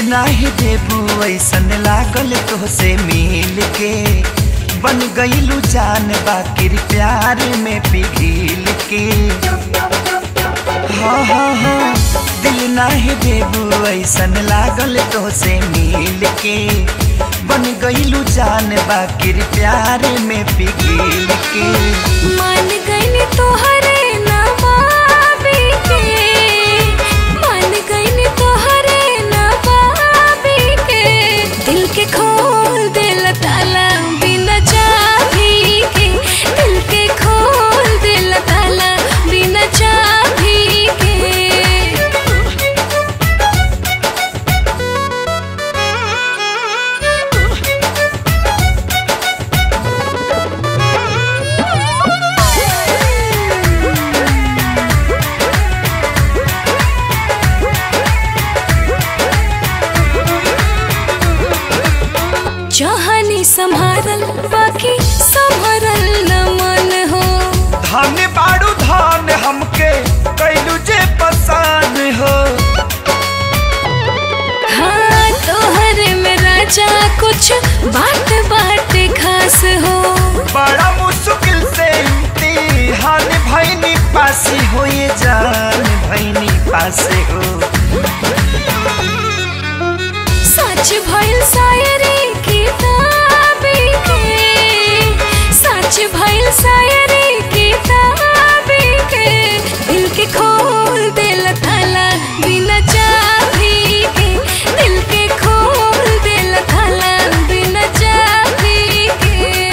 नाही देबू ऐसन लागल तोहसे मिल के बन गईलू जान बाकिर प्यार में पिघिल के हाँ हाँ हाँ दिल नाही देबू ऐसन लागल तोहसे मिल के बन गईलू जान बाकिर प्यार में पिघिल के मान गईनी तोहरे नवाबी के मान गईनी तोहरे नवाबी के दिल के खोल दिल ताला बिना चाबी के दिल के खोल दिल ताला बिना चाबी के चाहनी संभारल बाकी संभरल न मन हो धन बाड़ू धन हमके कैलू जे पसान हो हाँ तोहरे में राजा कुछ बात बात खास हो बड़ा मुश्किल से इम्तिहान भैनी पासी हो ये जान भैनी पासे हो सच भइल शायरी किताबी के सच भइल शायरी किताबी के दिल के खोल दिल थाला बिना चाबी के दिल के खोल दिल थाला बिना चाबी के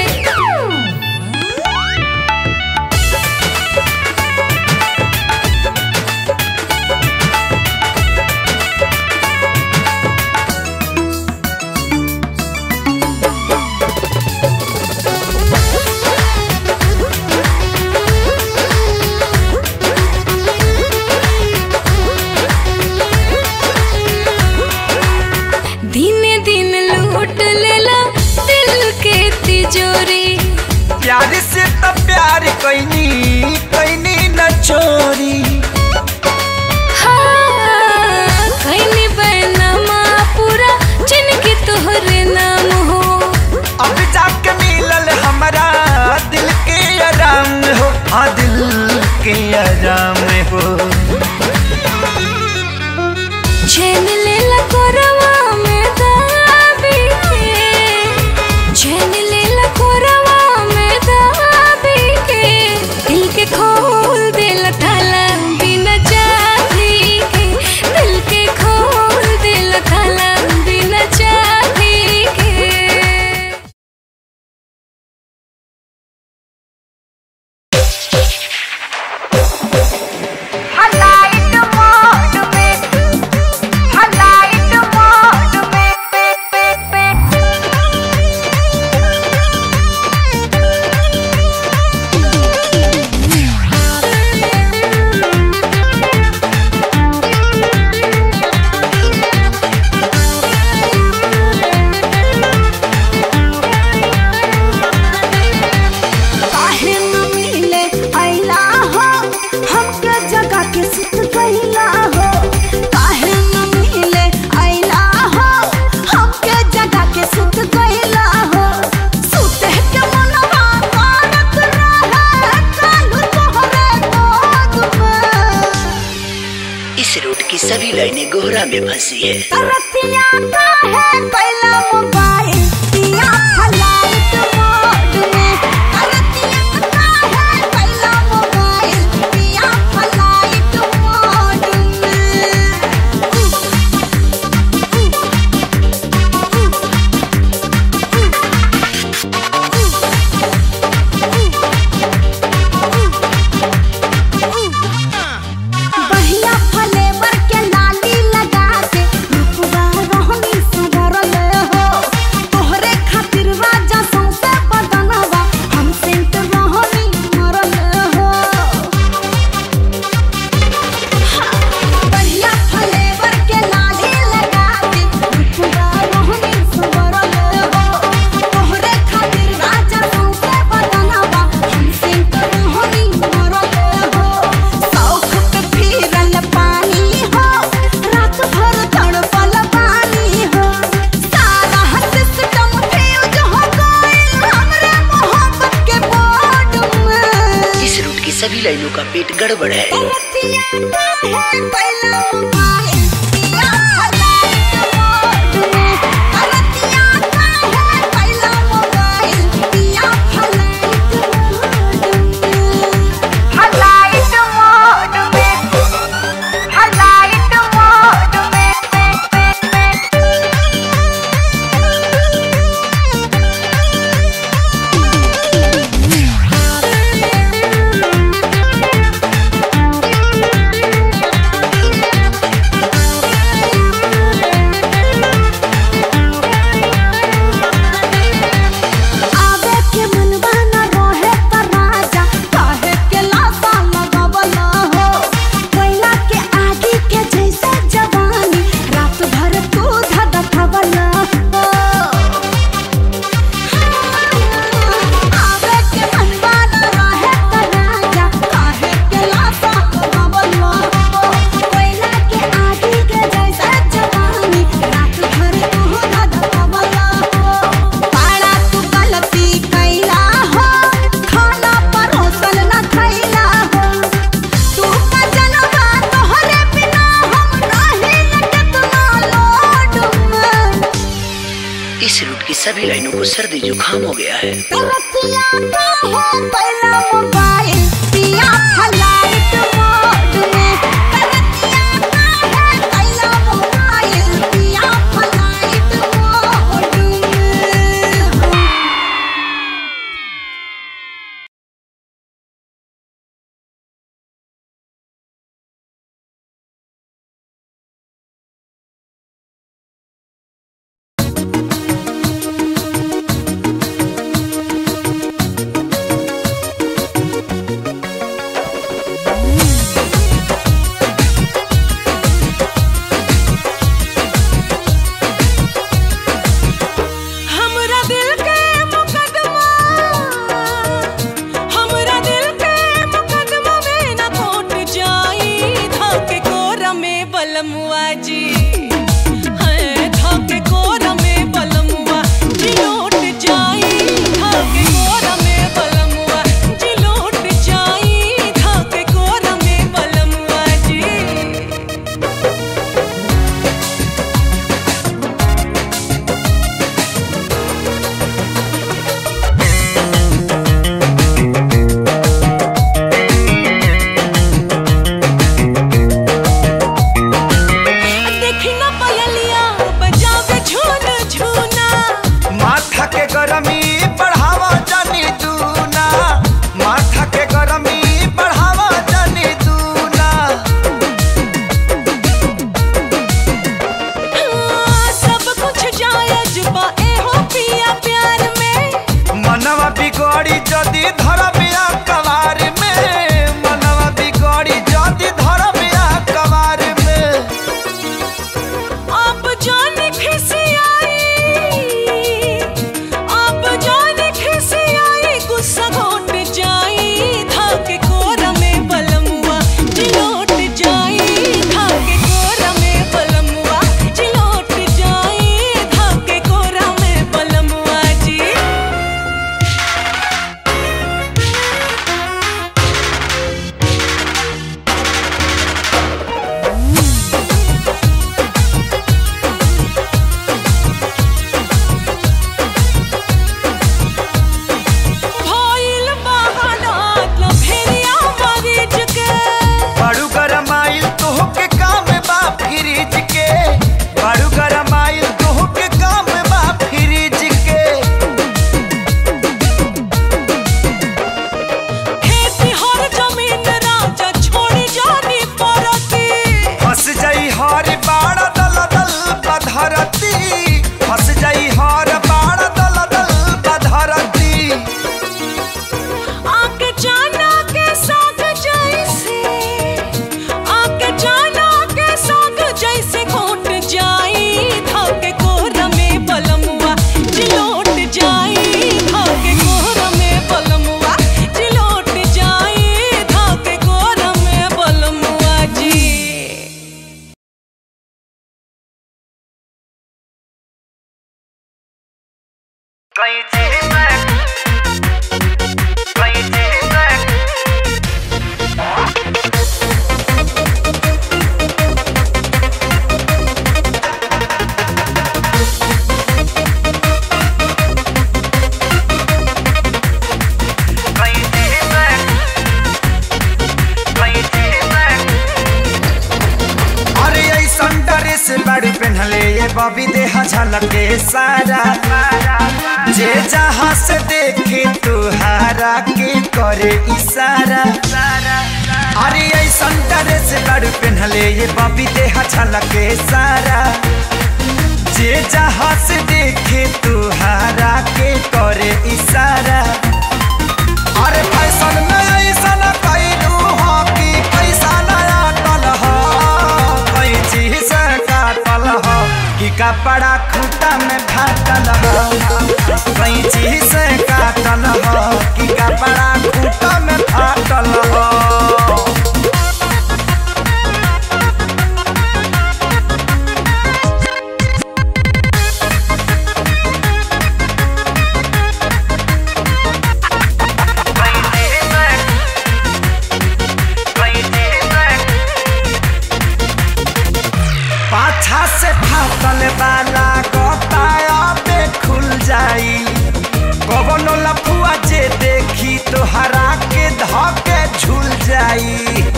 दिने दिन लूट लेला दिल के तिजोरी प्यार से तो प्यार कैनी कैनी न चोरी हाँ कैनी बैनमा पूरा जिनके तोहरे नाम हो अब जाके मिलल हमारा दिल के आराम हो हाँ दिल के आराम हो चैन लेला कोरवा में दाबी के चैन लेला कोरवा में दाबी के दिल के खोल दिल थाला बिना चाबी के दिल के खोल दिल थाला बिना चाबी के हलाइट मोड में हलाइट मोड में पे पे पे काहे न मिले अइला हो हमके जगा के सुत गइला हो काहे न मिले अइला हो हमके जगा के सुत गइला हो सुते के मनवा मारत रहे कालू तोहरे गोद में इस रूट की सभी लाइनें गोहरा में फंसी है तरतिया काहे कैला मोबाइल दिया फ्लाइट मोड में तरतिया काहे कैला मोबाइल दिया फ्लाइट मोड में बढ़िया फ्लेवर के लाली लगा के रुकवा रहनी सुधरल हो तोहरे खातिर राजा सौंसे सभी लाइनों का पेट गड़बड़ है हलाइट मोड में हलाइट मोड में आवे के मनवा न रोहे पर राजा काहे के लासा लगावला हो कोयला के आगी के जैसे जवानी रात भर तू धधकवला हो आवे के मनवा न रोहे पर राजा काहे के लासा लगावला हो कोयला के आगी के जैसे जवानी रात भर तू धधकवला हो पाड़ा तू गलती कैला हो खाना परोसल न खैला हो तू का जनवा तोहरे बिना हम रहे न कितना लोड में इस रूट की सभी लाइनों को सर्दी जुकाम हो गया है तरसिया का हो पहला मोबाइल पिया फ्लाइट मोड में तरसिया का है पहला मोबाइल पिया फ्लाइट मोड में हमरा दिल के मुकदमा हमरा दिल के मुकदमा में न कोट जाई धोके कोरा में बलमुआ जी है धोके कोरा में बलमुआ जी लौट जाई धोके कोरा में बलमुआ जी लौट जाई धोके कोरा में बलमुआ जी देखी ना पयलिया बजावे झून झूना माथा के गरमी बढ़ावा जानी दूना माथा के गरमी बढ़ावा जानी दूना हाँ, सब कुछ जायज बा एहो पिया प्यार में मनवा बिगड़ी जदी धरबिया कवार में मनवा बिगड़ी जदी धरबिया कवार में आप जान खिसियाई आप जान खिसियाई गुस्सा घोट जाई धाके कोरा में बलमुआ जिलोट जाई धाके कोरा में बलमुआ जिलोट जाई धाके कोरा में बलमुआ जी भइल बहानात लफेरिया मरीज के बड़ू गरमाइल तोह के काम बा फ्रिज के बड़ू गरमाइल तोह के काम बा फ्रिज के खेती हर जमीन राजा छोड़ी जानी पड़ती फंस जाई हर बाड़ दल दल बधरती फंस जाई हर बाड़ दल दल बधरती आके जाना के साग जैसे आके जाना के साग जैसे घोट जाई धाके कोरा में बलमुआ जिलोट जाई धाके कोरा में बलमुआ जिलोट जाई धाके कोरा में बलमुआ जी कहीं चीज कहीं चीज बबी देह झलके सारा जे जहाँ से देखे तुहारा के करे इशारा अरे ऐसन ड्रेस बड़ पहनले ये बबी देह झलके सारा जे जहाँ से देखे तुहारा के करे इशारा अरे फैशन में ऐसा न कैलू हो कि पैसा नया टल हो कोई चीज से काटल हो कि कपड़ा खूटा में फाटल हो कोई चीज से काटल हो कि कपड़ा खूटा में फाटल हो पाछा से फाटल वाला गोताया पे खुल जाई कवनो लफुआ जे देखी तो हरा के धके झूल जाई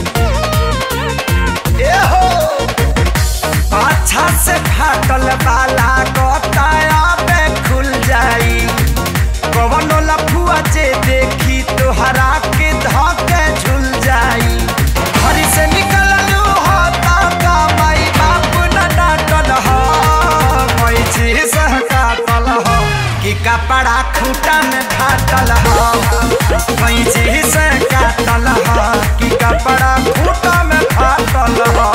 ए हो पाछा से फाटल वाला गोताया पे खुल जाई कवनो लफुआ जे देखी तो हरा के धके झूल जाई घर से निकललू हो का माई बाप न डांटल हो कोई चीज से काटल हो कि कपड़ा खूटा में फाटल हो कोई चीज से काटल हो कि कपड़ा खूटा में फाटल हो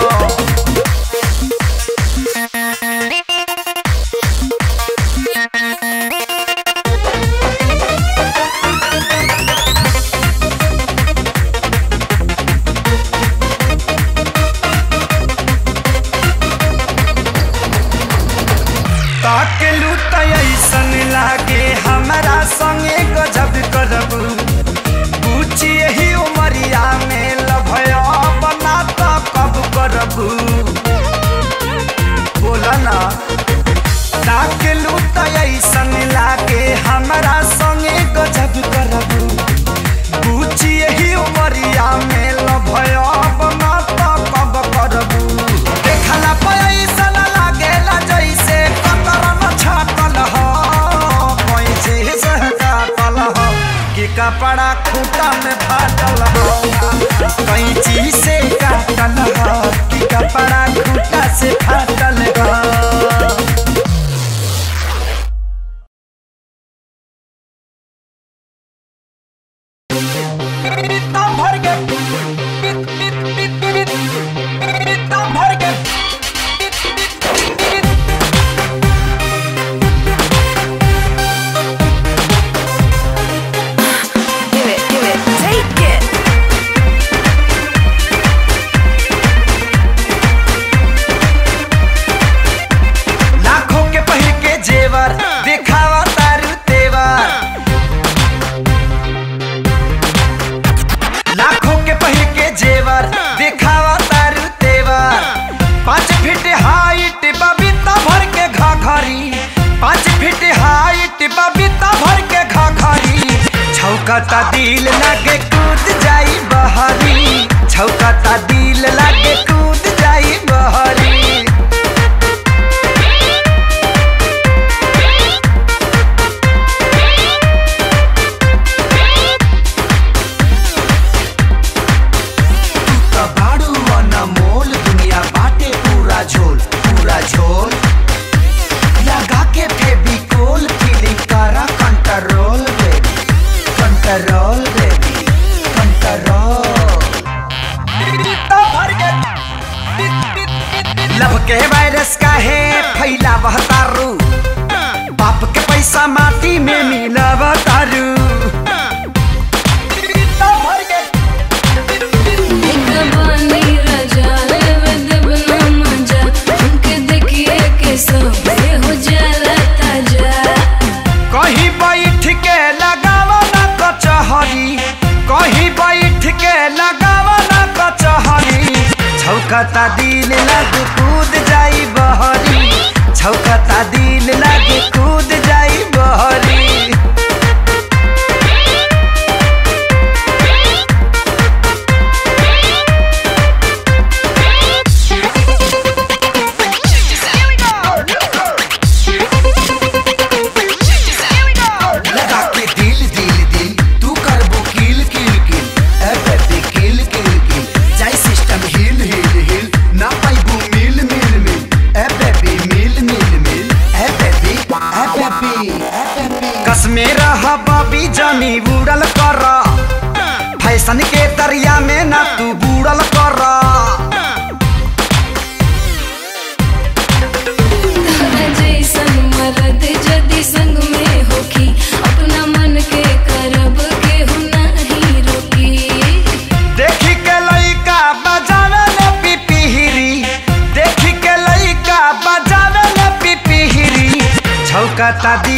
ताकेलू त ऐसन लागे हमरा संगे गजब करबू पूछी यही उमरिया में लभया बना त कब करबू बोला ना ताकेलू त ऐसन लागे हमरा संगे गजब करबू पूछी यही उमरिया में लभया बना त कब करबू देखला पैसा लागेला जैसे कतरन छाटल हो कोई चीज काटल हो कि कपड़ा खूटा में फाटल हो कोई चीज से काटल हो कि कपड़ा खूटा से फाटल हो दम भर के दम भर के Give it, give it, take it. लाखों के पहिर के जेवर दिखावा तारू तेवर लाखों के पहिर के जेवर दिखावा तारू तेवर पाँच फीट हाइट बबीता भर के घाघरी पाँच फीट हाइट बबीता भर के घाघरी छौकता दिल लागे कूद जाई बहरी छौकता दिल लागे कूद जाई बहरी कबाड़ू अनमोल दुनिया बाटे पूरा झोल पूरा झोल लगा के फेविकोल फीलिंग करा control baby control baby control love के वायरस का है फैलावह तारू बाप के पैसा माटी में मिलाव तारू बानी राजा लेवे देवना मजा हमके देखिए के सब हो जाला ताजा कहीं बैठ के लगावा ना कचहरी कहीं बैठ के लगावा ना कचहरी छौकता दिल लग कूद जाई बहरी छौकता दिल लग कूद जाई बहरी फैशन के दरिया में ना तू बूढ़ल कर तोहरा जैसन मरद जदि संग में होखी अपना मन के करब केहू नहीं रोकी देखी के लइका बजावे ले पिपिहिरी देखी के लइका बजावे ले पिपिहिरी छौकता दी